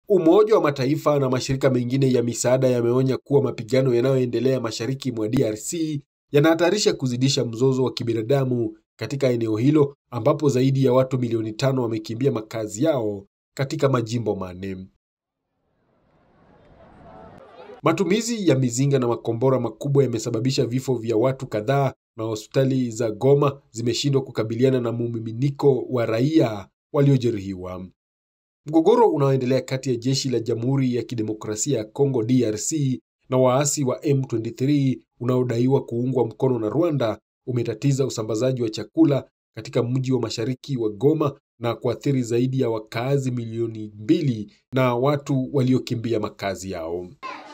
Umoja wa Mataifa na mashirika mengine ya misaada yameonya kuwa mapigano yanayoendelea mashariki mwa DRC yanahatarisha kuzidisha mzozo wa kibinadamu katika eneo hilo ambapo zaidi ya watu milioni tano wamekimbia makazi yao katika majimbo manne. Matumizi ya mizinga na makombora makubwa yamesababisha vifo vya watu kadhaa na hospitali za Goma zimeshindwa kukabiliana na mumiminiko wa raia waliojeruhiwa. Mgogoro unaoendelea kati ya jeshi la Jamhuri ya Kidemokrasia ya Kongo DRC na waasi wa M23 unaodaiwa kuungwa mkono na Rwanda umetatiza usambazaji wa chakula katika mji wa mashariki wa Goma na kuathiri zaidi ya wakazi milioni mbili na watu waliokimbia makazi yao.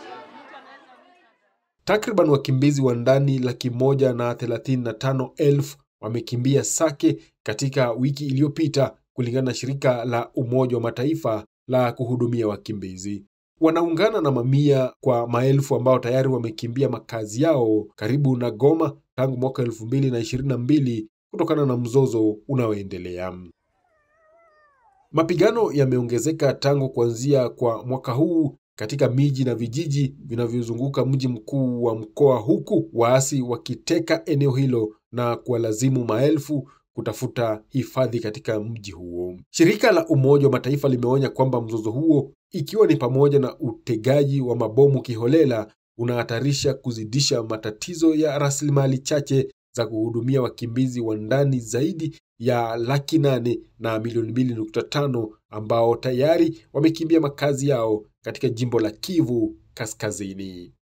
Takriban wakimbizi wa ndani laki moja na thelathini na tano elfu wamekimbia Sake katika wiki iliyopita kulingana na shirika la Umoja wa Mataifa la kuhudumia wakimbizi. Wanaungana na mamia kwa maelfu ambao tayari wamekimbia makazi yao karibu na Goma tangu mwaka elfu mbili na ishirini na mbili kutokana na mzozo unaoendelea. Mapigano yameongezeka tangu kuanzia kwa mwaka huu katika miji na vijiji vinavyozunguka mji mkuu wa mkoa, huku waasi wakiteka eneo hilo na kuwalazimu maelfu kutafuta hifadhi katika mji huo. Shirika la Umoja wa Mataifa limeonya kwamba mzozo huo, ikiwa ni pamoja na utegaji wa mabomu kiholela, unahatarisha kuzidisha matatizo ya rasilimali chache za kuhudumia wakimbizi wa ndani zaidi ya laki nane na milioni mbili nukta tano ambao tayari wamekimbia makazi yao katika jimbo la Kivu Kaskazini.